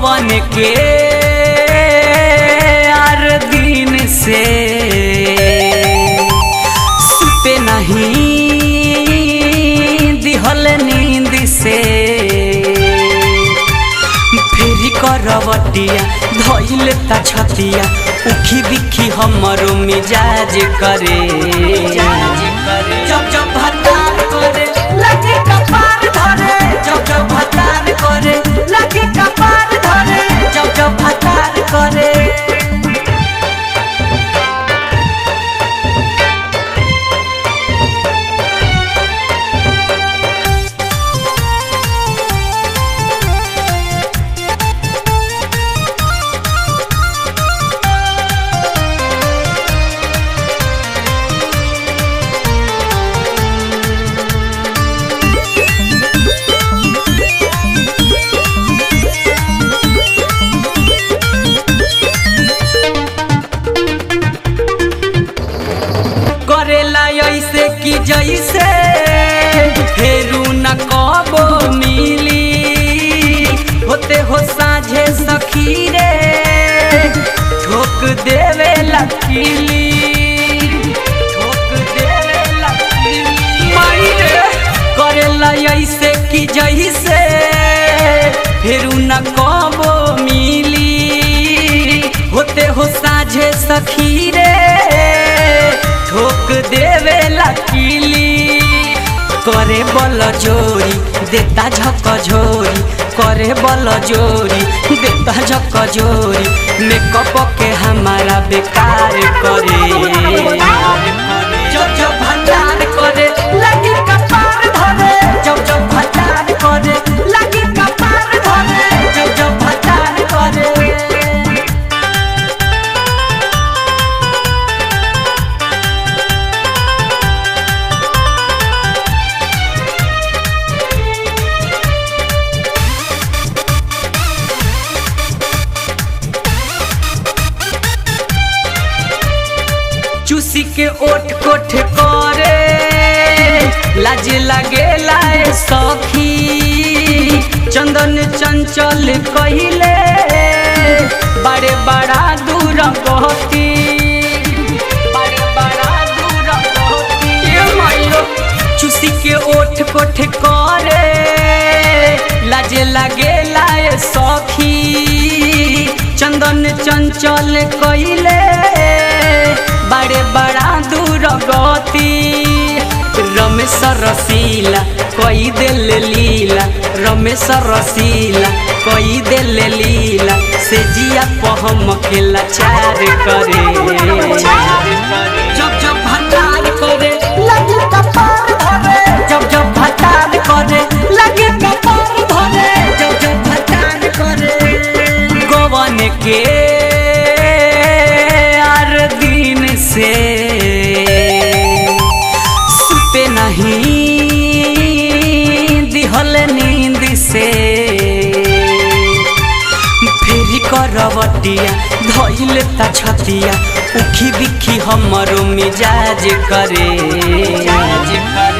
गवन के आर दिन से सुते नहीं दिहल नींद से फेरी करवटिया धइल ता छतिया उखी बिखी हमरो मिजाज करे जब जब भतार करे लगे कपार धरे जब जब भतार करे लगे कपार धरे जब जब भतार करे करेला ऐसे कि जैसे फेरू न कबो मिली होते हो साझे सखी रे ठोक देवे लकीली ठोक देवे लकीली माई रे करेला ऐसे कि जैसे फेरू न कबो मिली होते हो साझे सखी रे ठोक देवे लकीली करे बल जोरी देता झक झोरी करे बल जोरी देता झक झोरी मेकअप के हमारा बेकार करे जब जब भंडार करे लगी कपार धरे जब जब भंडार करे लगी कपार धरे जब जब भंडार करे चूसी के ओठ कोठ करे लाज लगे लाए सखी चंदन चंचल कहिले बड़े बड़ा दूर गहती बड़े बड़ा दूर गहती ए माइलो चूसी के ओठ कोठ करे लाज लगे लाए सखी चंदन चंचल कहिले बड़े बड़ा दूर गति रमेश रसीला कई दिल लीला रमेश रसीला कई दिल लीला से जिया पहम के लाचार करे जब जब भंडार करे लगे कपार धरे जब जब भंडार करे लगे कपार धरे जब जब भंडार करे गवन के आर दिन से सुते नहीं दिहल नींद से फेरी करवटिया धइल ता छतिया उखी बिखी हमरो मिजाज करे